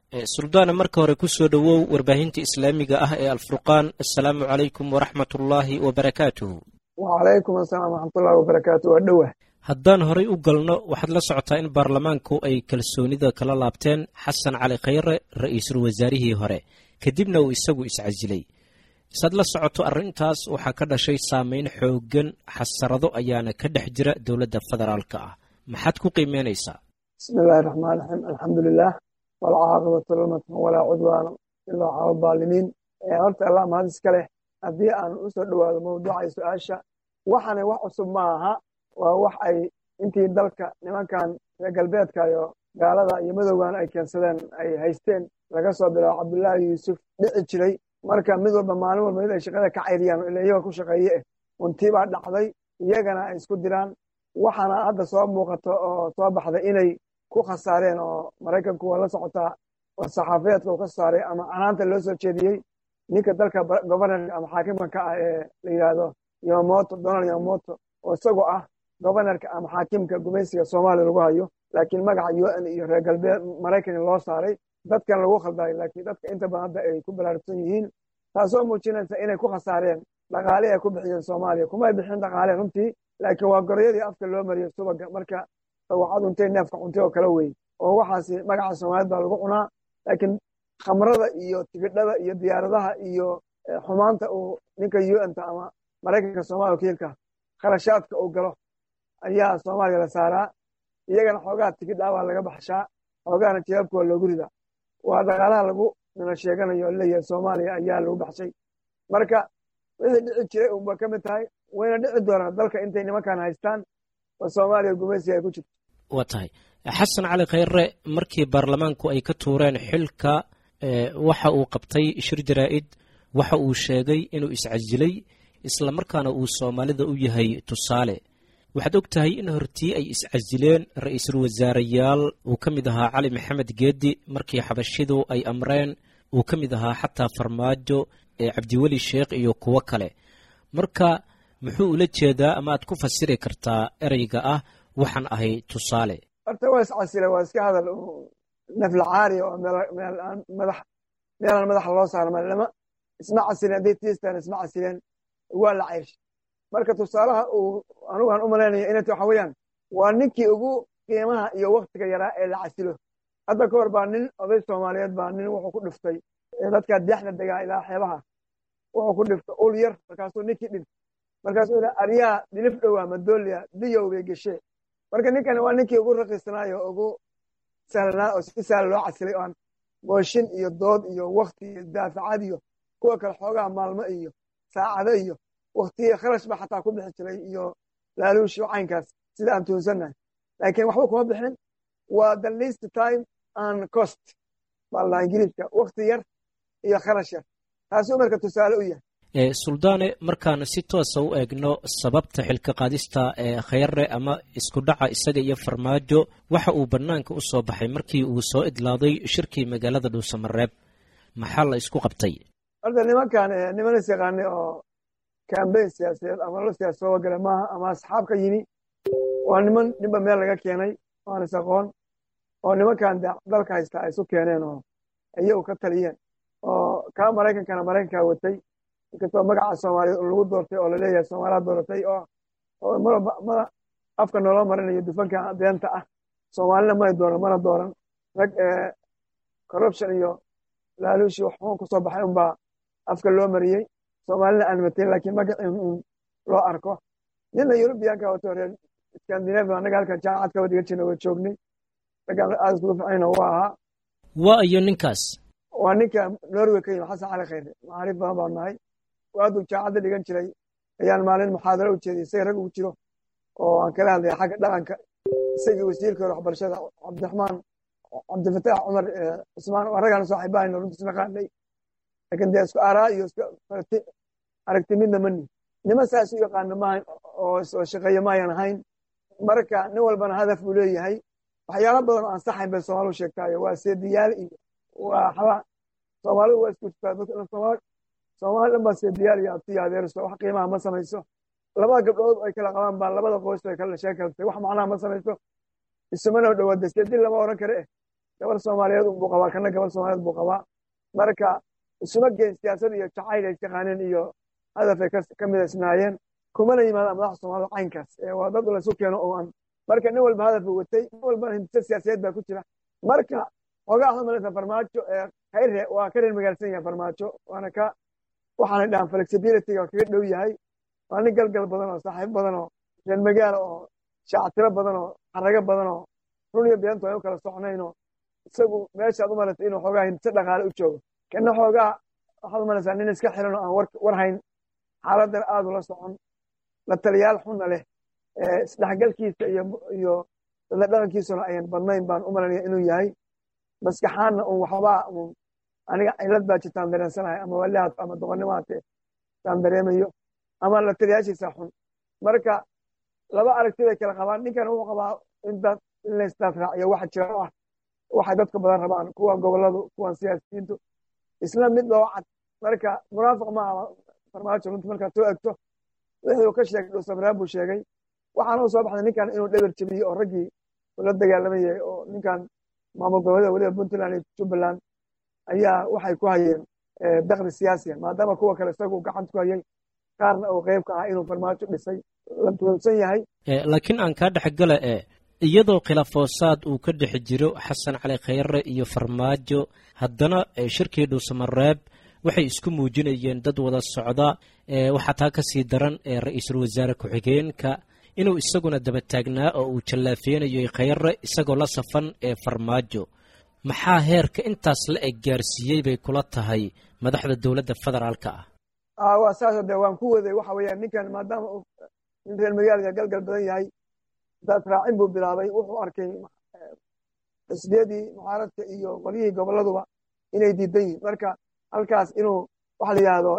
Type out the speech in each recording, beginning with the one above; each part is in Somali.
suldaana marka hore ku soo dhowow warbaahinta islaamiga ah ee alfurqaan assalaamu calaykum waraxmat ullaahi wabarakaatuhu wacalaykum asalaam waraxmatullahi wabarakaatu waa dhowah haddaan horay u galno waxaad la socotaa in baarlamaanku ay kalsoonida kala laabteen xasan cali khayre ra-iisul wasaarihii hore kadibna uu isagu iscasilay isaad la socoto arrintaas waxaa ka dhashay saameyn xooggan xasarado ayaana ka dhex jira dowladda federaalka ah maxaad ku qiimeynaysaa bismi illaahi raxmaan raxiim alxamdulilah walcaaqibatu lilmatqin walaa cudwaana ilaa cala daalimiin horta allah mahad iska leh haddii aan u soo dhowaado mawduucay su-aasha waxana wax cusub ma aha waa wax ay intii dalka nimankan reer galbeedka iyo gaalada iyo madowgan ay keensadeen ay haysteen laga soo bilaabo cabdullaahi yuusuf dhici jiray marka mid walba maalin walba mid ay shaqada ka cayriyaan ila iyaga ku shaqeeye eh untii baa dhacday iyagana ay isku diraan waxaana hadda soo muuqato oo soo baxday inay ku khasaareen oo maraykanku waa la socotaa oo saxaafiyeedka uu ka saaray ama canaanta loo soo jeediyey ninka dalka governorka ama xaakimka ka ah ee la yidhaahdo yomoto donald yomoto oo isagoo ah governorka ama xaakimka gumaysiga soomaaliya lagu hayo laakiin magaca u n iyo reer galbeed maraykan loo saaray dadkan lagu khaldayo laakiin dadka inta badan hadda ay ku balaarugsan yihiin taasoo muujinaysa inay ku khasaareen dhaqaale ay ku bixiyeen soomaaliya kumay bixin dhaqaale runtii laakiin waa goroyadii afka loo mariyey subaga marka dawacadu intay neefka cuntay oo kala wey oo waxaasi magaca soomaaliyed baa lagu cunaa laakiin khamrada iyo tigidhada iyo diyaaradaha iyo xumaanta uu ninka u n ta ama maraykanka soomaliya wakiilka kharashaadka uu galo ayaa soomaaliya la saaraa iyagana xoogaha tigidhaa baa laga baxshaa xoogahana jawaabka waa loogu ridaa waa dhaqaalaha lagu nala sheeganayo o leeyahay soomaaliya ayaa lagu baxshay marka wixii dhici jiray unba ka mid tahay wayna dhici doonaan dalka intay nimankan haystaan oo soomaaliya gumaysiga ay ku jirto waa tahay xasan cali khayre markii baarlamaanku ay ka tuureen xilka waxa uu qabtay shir jaraa'id waxa uu sheegay inuu iscasilay isla markaana uu soomaalida u yahay tusaale waxaad og tahay in hortii ay iscasileen ra-iisul wasaareyaal uu ka mid ahaa cali maxamed geedi markii xabashidu ay amreen uu ka mid ahaa xataa farmaajo cabdiweli sheekh iyo kuwo kale marka muxuu ula jeedaa ama aad ku fasiri kartaa ereyga ah waxaan ahay tusaale horta waa iscasile waa iska hadal nafla caari oo meelaan madaxa loo saarma lama isma casileen hadday tiistaan isma casileen waa la cayrshay marka tusaalaha uu anugaan u malaynaya inat waxa weeyaan waa ninkii ugu qiimaha iyo waktiga yaraa ee la casilo hadda ka hor baa nin oday soomaaliyeed baa nin wuxuu ku dhiftay dadkaa deexda degaa ilaa xeebaha wuxuu ku dhiftay ul yar markaasuu ninkii dhintay markaasuu ila aryaa dhilif dhowaa madooliya diyow bay geshee marka ninkani waa ninkii ugu raqiisnaayo ugu sahlanaa oo si sahla loo casilay oan mooshin iyo dood iyo wakti iyo daafacad iyo kuwa kale xoogaha maalmo iyo saacado iyo waktiya kharash ba xataa ku bixi jiray iyo laaluushi caynkaas sida aan tuunsannahay laakiin waxba kuma bixin waa the least time and cost baa la ingiriiska wakti yar iyo kharash yar taasuu marka tusaale u yahay suldaane markaan si toosa u eegno sababta xilka qaadista ee khayre ama isku dhaca isaga iyo farmaajo waxa uu bannaanka u soo baxay markii uu soo idlaaday shirkii magaalada dhuusamareeb maxaa la isku qabtay horta nimankan niman is yaqaanay oo kambeyn siyaasadeed ama lo siyaasa soo gala maaha ama asxaab ka yimi waa niman ninba meel laga keenay waan is aqoon oo nimankan dalka haysta ay isu keeneen oo iyagu ka taliyeen oo kaa maraykankana maraykankaa watay inkastoo magaca soomaaliyeed lagu doortay oo laleeyahay soomaaliya dooratay oo mada afka nooloo marinayo dufanka beenta ah soomaalina may dooran mana dooran rag corruption iyo laaluushi waxuun kusoo baxay unbaa afka loo mariyey soomaalina aan matayn laakiin magacii un loo arko nina yurubiyaanka wato reer scandinavia annaga halkan jaamacad ka wadiga jirna waa joognay raggaan aad iskugu ficayna waa ahaa waa iyo ninkaas waa ninka norway ka yimi xasan cali khayre macaariif badan baan nahay waaduu jaacadda dhigan jiray ayaan maalin muxaadaro u jeeday isaga rag ugu jiro oo aan kala hadlaya xagga dhaqanka isagii wasiirka hore waxbarashada cabdiraxmaan cabdifataax cumar cusmaan waa raggaan saaxiibahayno runtiis naqaanay laakiin dee isku aaraa iyo isku aragti midna mani nima saas u yaqaano maahan oo shaqeeye maayan ahayn marka nin walbana hadaf uu leeyahay waxyaalo badan oo aan saxayn bay soomaalidu sheegtaayo waa seediyaal iyo waa xala soomaalidu waa isku jirtaa soomaali dhan baa seediyaal iyo abtiyo adeerso wax qiimaha ma samayso labada gabdhood ay kala qabaan baa labada qoys ay kala sheekaltay wax macnaha ma samayso isumana dhawaada seedi lama oran kare eh gabar soomaaliyeed unbuu qabaa kana gabar soomaaliyeed buu qabaa marka isuma geen siyaasad iyo jacayl ay taqaaneen iyo hadafay ka midaysnaayeen kumana yimaadaan madaxda soomaalida caynkaas waa dad laysu keeno oo aan marka nin walba hadaf buu watay nin walbana hindisa siyaasadeed baa ku jira marka xoogaa waxaad malaysaa farmaajo khayre waa ka reer magaalsan yahay farmaajo waana ka waxaanay dhahan flexibilityga kaga dhow yahay waa nin galgal badan oo saaxiib badan oo reer magaala oo shaactiro badan oo xarago badan oo run iyo beentu ay u kala socnaynoo isagu meeshaad u malaysa inuu xoogaa hindise dhaqaale u joogo kana xoogaa waxaad u malaysaa nin iska xiran oo aan war hayn xaaladan aad ula socon la taliyaal xunna leh isdhexgalkiisa iyo dadla dhaqankiisuna ayan badnayn baan u malaynaya inuu yahay maskaxaanna un waxbaa un aniga cilad baa jirtaan dareensanahay ama walihaad ama doqonnimaate taan dareemayo ama la taliyaashiisa xun marka laba aragti bay kala qabaan ninkan wuxuu qabaa in laysdaad raaciyo waxa jira oo ah waxay dadka badan rabaan kuwan goboladu kuwan siyaasiyiintu isla mid loo cad marka munaafiq ma aha farmaajo runti markaad soo egto wixii uu ka sheegay dhuusamraan buu sheegay waxaana u soo baxday ninkan inuu dheber jebiyey oo raggii ula dagaalamayay oo ninkan maamul goboleeda weliba puntland iyo jubbaland ayaa waxay ku hayeen dakdi siyaasiya maadaama kuwa kale isagu gacanta ku hayay qaarna uu qeyb ka ah inuu farmaajo dhisay la tuhunsan yahay laakiin aan kaa dhexgala e iyadoo khilaafoosaad uu ka dhex jiro xasan cali khayre iyo farmaajo haddana shirkii dhuusamareeb waxay isku muujinayeen dad wada socda waxaa taa ka sii daran ra-iisul wasaare ku-xigeenka inuu isaguna daba taagnaa oo uu jallaafeynayo khayre isagoo la safan ee farmaajo maxaa heerka intaas la eg gaarsiiyey bay kula tahay madaxda dowladda federaalka ah waa saasoo de waan ku waday waxa weeyaan ninkan maadaama uu nin reer magaalka galgal badan yahay daad raacin buu bilaabay wuxuu arkay xisbiyadii mucaaradka iyo qolyihii goboladuba inay diidan yihiin marka halkaas inuu waxa la yidhaahdo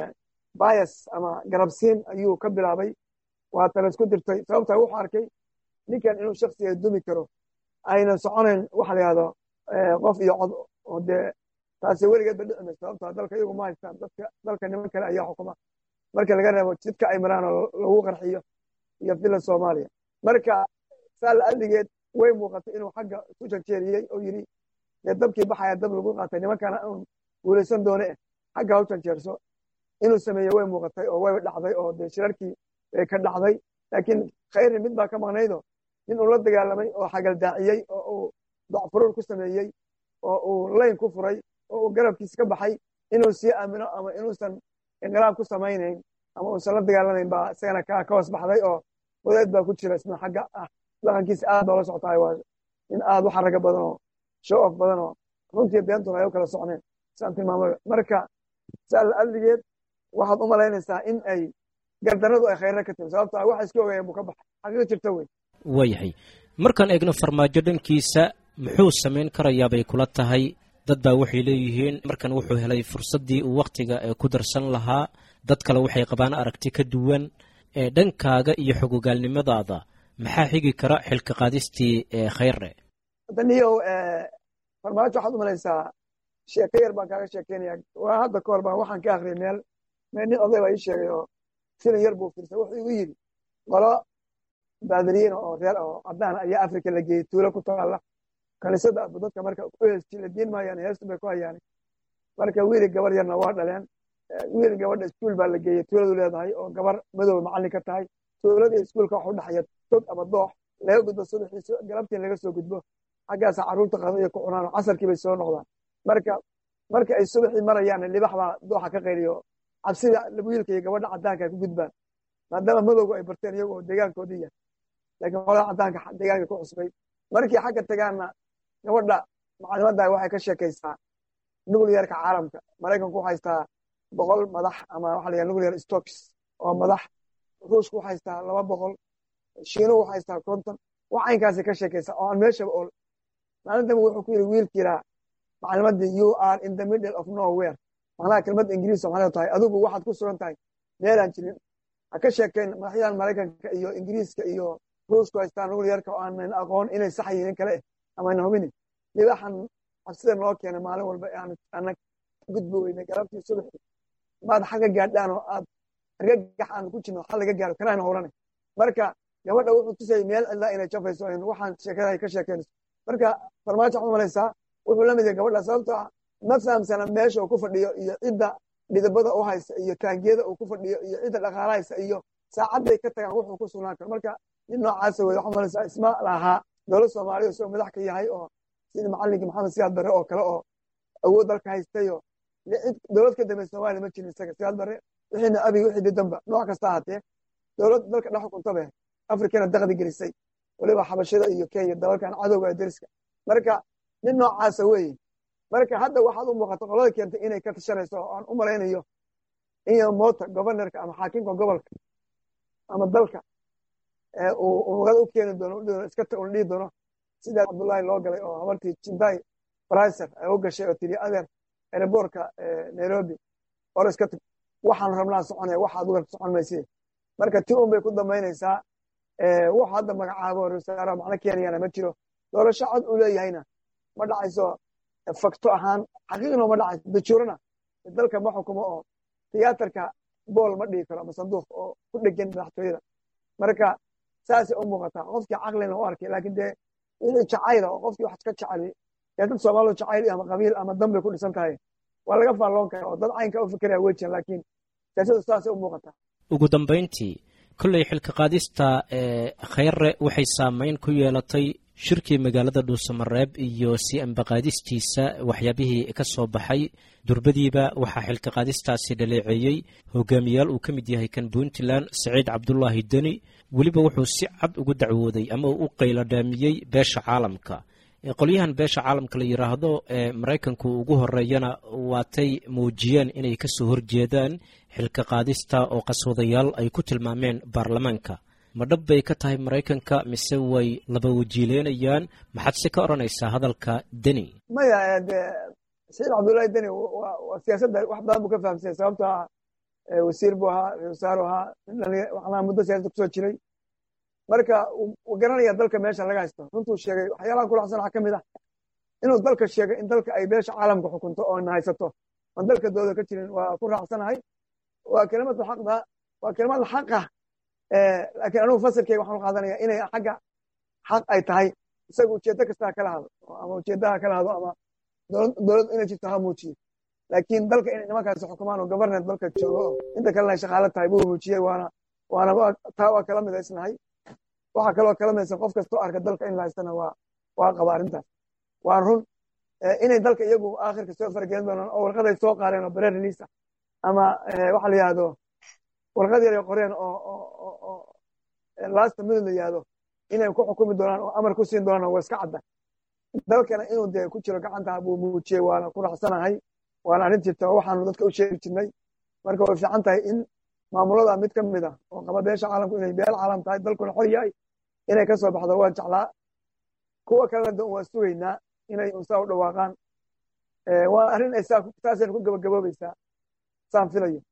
bias ama garabsiin ayuu ka bilaabay waata laysku dirtay sababtaa wuxuu arkay ninkan inuu shaksiga dumi karo aynan soconayn waxa la yidhahdo qof iyo cod oo dee taasi weligeed ba dhici mayso sababtaa dalka iyagu ma haystaan dadka dalka niman kale ayaa xukuma marka laga reebo jidka ay maraan oo lagu qarxiyo iyo fila soomaaliya marka saa la adligeed way muuqatay inuu xagga isu janjeeriyey oo yidhi dee dabkii baxaya dab lagu qaatay nimankana un guulaysan doone eh xagga ha u janjeerso inuu sameeyey way muuqatay oo way dhacday oo dee shirarkii bay ka dhacday laakiin khayri mid baa ka maqnaydo nin uu la dagaalamay oo xagaldaaciyey oo uu docfuruur ku sameeyey oo uu layn ku furay oo uu garabkiisa ka baxay inuu sii aamino ama inuusan inqilaab ku samaynayn ama uusan la dagaalamayn baa isagana ka hoos baxday oo wadaed baa ku jira isna xagga ah dhaqankiisa aad baa la socotaay waa nin aad u xaraga badan oo show off badan oo runtii beentuna ay u kala socneen saan tilmaamay marka saa la adligeed waxaad u malaynaysaa in ay gardaradu ay khayra ka timi sababto ah waxa iska ogaayeen buu ka baxay xaqiiq jirta wey waayahay markaan eegno farmaajo dhankiisa muxuu samayn karayaa bay kula tahay dad baa waxay leeyihiin markan wuxuu helay fursaddii uu wakhtiga ku darsan lahaa dad kale waxay qabaan aragti ka duwan dhankaaga iyo xogogaalnimadaada maxaa xigi kara xilka qaadistii khayre daniyow farmaajo waxaad u malaysaa sheeko yar baan kaaga sheekeynaya waa hadda ka hor baan waxaan ka akhriyay meel meel nin oday baa ii sheegay oo filan yar buu firsay wuxuu igu yidhi qolo baadiriyiin oo reer oo caddaan ayaa afrika la geeyey tuulo ku taalla kaniisada abu dadka marka u heesti la diin maayaan heestu bay ku hayaan marka wiili gabar yarna waa dhaleen wiil gabadha iskuul baa la geeyey tuuladu leedahay oo gabar madow macallin ka tahay tuulada iyo iskuulka waxa u dhexeeya tog ama doox laga gudbo subaxii galabtii laga soo gudbo xaggaasa carruurta qada iyo ku cunaan oo casarkii bay soo noqdaan marka marka ay subaxii marayaan libax baa dooxa ka qayliyo cabsida wiilka iyo gabadha caddaanka ay ku gudbaan maadaama madowgu ay barteen iyagu oo deegaankoodii yahay laakiin qolada caddaanka deegaanka ku cusbay markii xagga tagaanna gabadha macalimadda waxay ka sheekaysaa nuclearka caalamka maraykanku waxaa haystaa boqol madax ama waxa la yidhaha nuclear stocks oo madax ruushku waxaa haystaa laba boqol shiinuhu waxaa haystaa konton wax caynkaasay ka sheekaysaa oo aan meeshaba ol maalintan wuxuu ku yidhi wiilkiiraa macalimaddii you are in the middle of nowhere macnaha kelmadda ingiriis maxay tahay adigu waxaad ku sugan tahay meelaan jirin ha ka sheekayn madaxyadan maraykanka iyo ingiriiska iyo ruushku haystaa nuclearka oo aanan aqoon inay sax yihiin kale ama ayna hubinin libaxan cabsida noo keenay maalin walba aanan gudbi weynay galabtii subaxii maad xagga gaadhaan oo aad argagax aan ku jirno xal laga gaaro kanaana howlanay marka gabadha wuxuu tusayay meel cidlaa inay jafayso waxaan sheekada ay ka sheekeynayso marka farmaajo waxaad malaysaa wuxuu la mid yahay gabadha sababtoo ah ma fahamsana meesha uu ku fadhiyo iyo cidda dhidabada u haysa iyo taangiyada uu ku fadhiyo iyo cidda dhaqaala haysa iyo saacadday ka tagaan wuxuu ku sugnaan karo marka nin noocaasa wey waxaad malaysaa isma lahaa dowlad soomaaliya isagoo madax ka yahay oo sida macallinkii maxamed siyaad barre oo kale oo awood dalka haystayo dowlad ka dambe soomaaliya ma jirin isaga siyaad barre wixiina abiga wixii didanba nooc kasta ahaatee dowlad dalka dhex xukuntabe afrikana daqdi gelisay waliba xabashada iyo kenya dalalkan cadowga ee deriska marka nin noocaasa weeye marka hadda waxaad u muuqata qolada keentay inay ka tashanayso oo aan u malaynayo in mota governorka ama xaakimka gobolka ama dalka uu wagada u keeni doono iska una dhihi doono sidaa cabdullaahi loo galay oo habartii jindai briser ay u gashay oo tiri adeer aeroboortka nairobi or iska tag waxaan rabnaa soconaya waxaad uga socon mayside marka ti un bay ku dambaynaysaa wuxuu hadda magacaabo rasaara macno keenayana ma jiro doorasho cod uu leeyahayna ma dhacayso fakto ahaan xaqiiqna ma dhacayso dajuurana dalka ma xukumo oo tiyaatarka bool ma dhigi karo ama sanduuq oo ku dhegan madaxtooyada marka saasay u muuqataa qofkii caqlina u arkay laakiin dee wixii jacayla oo qofkii wax iska jeceli dee dad soomaalidu jacayl ama qabiil ama dan bay ku dhisan tahay waa laga faalloon kara oo dad caynka u fikiraya wejian laakiin siyaasadu saasay u muuqataa ugu dambayntii kolley xilka qaadista khayre waxay saameyn ku yeelatay shirkii magaalada dhuusamareeb iyo si ambaqaadistiisa waxyaabihii ka soo baxay durbadiiba waxaa xilka qaadistaasi dhaleeceeyey hogaamiyaal uu ka mid yahay kan puntland saciid cabdulaahi deni weliba wuxuu si cad ugu dacwooday ama uu u qayladhaamiyey beesha caalamka qolyahan beesha caalamka la yidhaahdo ee maraykanku ugu horeeyana waatay muujiyeen inay kasoo horjeedaan xilka qaadista oo qaswadayaal ay ku tilmaameen baarlamaanka ma dhab bay ka tahay maraykanka mise way laba wajiileynayaan maxaad se ka odhanaysaa hadalka deni maya de saciid cabdullaahi deni waa siyaasadda wax badan buu ka fahamsanya sababto ah wasiir buu ahaa wasaaru ahaa waxnaa muddo siyasada kusoo jiray marka wuu garanaya dalka meesha laga haysto runtuu sheegay waxyaalahan ku raacsan waxaa ka mid ah inuu dalka sheegay in dalka ay beesha caalamka xukunto oo na haysato aan dalka dooda ka jirin waa ku raacsanahay waa kelimadu xaqda waa kelimad xaqa laakiin anugu fasilkeyga waxaan u qaadanaya inay xagga xaq ay tahay isaga ujeeddo kastaa kala hado ama ujeeddaha kala hado ama dowlad inay jirto ha muujiyo laakiin dalka inay nimankaasi xukumaan oo governet dalka joogo oo inta kalena ay shaqaalo tahay buu muujiyey waana waana taa waa kala midaysnahay waxaa kaloo kala midaysan qof kastoo arka dalka in la haystana waa waa qaba arrintaas waa run inay dalka iyagu aakhirka soo fargelin doonaan oo warqaday soo qaadeen oo bare release ah ama waxa la yihahdo warqad yar ay qoreen oo lasta midod la yihahdo inay ku xukumi doonaan oo amar ku siin doonaan waa iska cadda dalkana inuu dee ku jiro gacanta buu muujiyey waana ku raacsanahay waana arrin jirta oo waxaanu dadka u sheegi jirnay marka way fiican tahay in maamulada mid ka mid ah oo qaba beesha caalamku inay beel caalam tahay dalkuna xor yahay inay ka soo baxdo waa jeclaa kuwa kalena de waa sugaynaa inay unsaa u dhawaaqaan waa arrin ay saasayna ku gabagaboobaysaa saan filayo